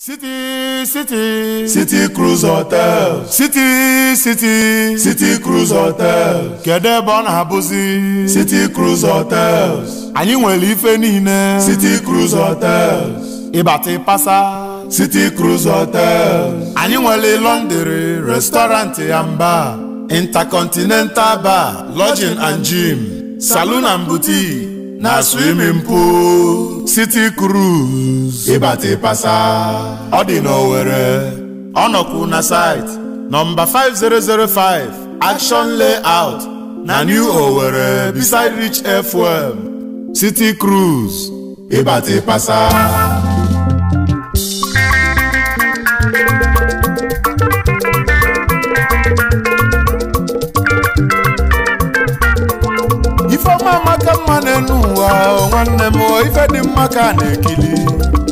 City, city, City Cruise Hotel. city, city, City Cruise Hotel. kedu ebe ọ na-abụzi City Cruise Hotels. anyị nwere ife niile City Cruise Hotels. ịbata ịpasa City Cruise Hotels. anyị nwere lọndịrị restọrantị ya mba intercontinental bar lodging and gym saloon and boutique na swimming pool city cruise Ịbata ịpasa. ọ dị n'Owerri ọ nọkwu na site nọmba 5005 action layout na new Owerri beside rich fm city cruise Ịbata ịpasa. ifeọma amaka mma n'elu ụwa o nwanne m o, ife dị mma ka a na-ekili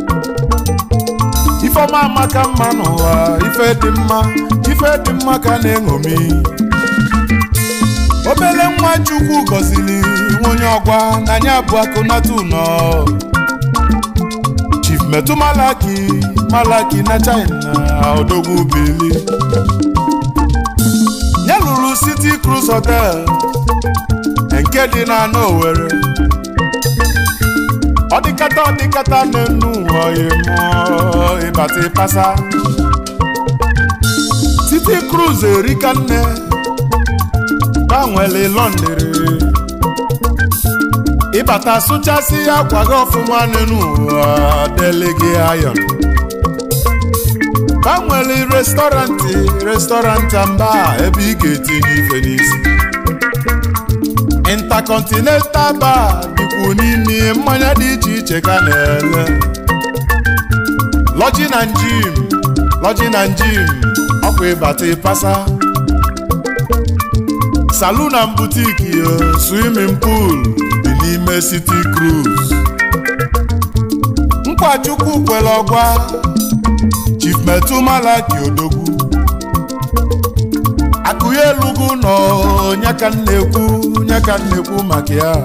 ifeọma amaka mma n'ụwa ife dị mma ife dị mma ka a na-eṅomi obele nwa chukwu gọziri nwa onye ọgwa na anyị abụ akụnata ụnọ chief metu malaki malaki na china odogwu bili ya lụrụ city cruise hotel nke dị na Owerri ọ dịkata ọ dịkata n'enu ụwa mụọ ịbata ịpasa City Cruise erika nne gbanwere lọndịrị ịbata sụchasị akwa gị ọfụma n'enu ụwa delege ayon gbanwere restọrantị restọrantị mba ebe ị ga-etinye ife n'isi intercontinental bar dịkwu n'ime mmanya dị iche iche ka na-ele lodging and gym lodging and gym ọkwa ịbata ịpasa saloon and boutique yo swimming pool dị n'ime city cruise nkwachukwu kwere ọgwa chief metu malaki odogwu akụ ya elugo nọ nyaka nnekwu nyaka nnekwu maka ya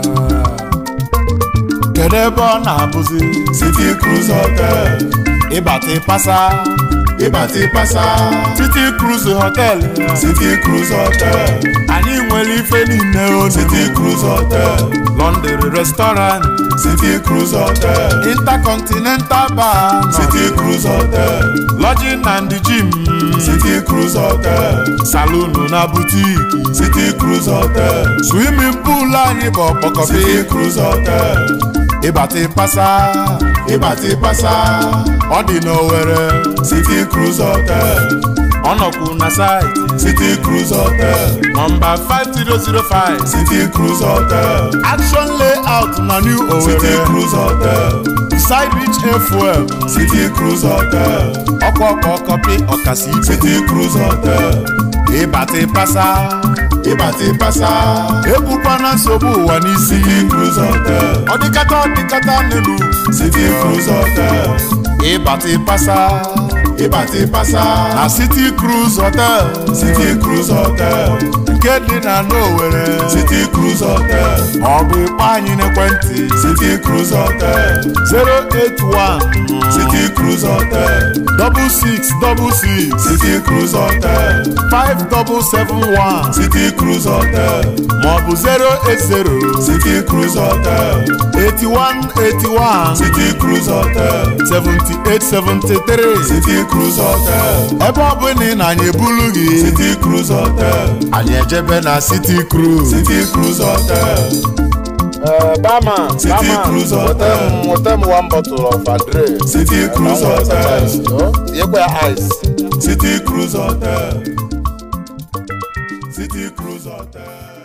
kedu ebe ọ na-abụzi City Cruise Hotel. ịbata ịpasa Ịbata ịpasa. City Cruise Hotel City Cruise Hotel. anyị nwere ife niile o City Cruise Hotel. London restaurant City Cruise Hotel. intercontinental bar City Cruise Hotel. lodging and gym City Cruise Hotel. saloon na boutique City Cruise Hotel. swimming pool anyị bụ ọkpọkọpi City Cruise Hotel. ịbata ịpasa Ịbata ịpasa. ọ dị n'Owerri City Cruise Hotel. ọ nọkwu na site City Cruise Hotel. nọmba 5005 City Cruise Hotel. action layout na new City Owerri Cruise Hotel. beside rich fm City Cruise Hotel. ọkwa ọkwa ọkọpị ọkasị ibe City Cruise Hotel. ịbata ịpasa Ịbata ịpasa. ebukwana nsogbu ụwa n'isi City Cruise Hotel. ọ dịkata ọ dịkata n'elu City Cruise Hotel. ịbata ịpasa Ịbata ịpasa. na city cruise hotel City Cruise Hotel. nke dị na Owerri City Cruise Hotel. ọ bụ ịkpọ anyị n'ekwentị City Cruise Hotel. 081 City Cruise Hotel. double six double six City Cruise Hotel. five double seven one City Cruise Hotel. maọbụ 080 City Cruise Hotel. 81 81 City Cruise Hotel. 78 73 City Cruise Hotel. ebe ọ bụla ị na-anyị ebulu gị City Cruise Hotel. anyị ejebe na city cruise City Cruise Hotel. bama City Cruise Hotel. nweta m one bottle of Andre City Cruise Hotel. tinyekwa ya ice City Cruise Hotel. City Cruise Hotel.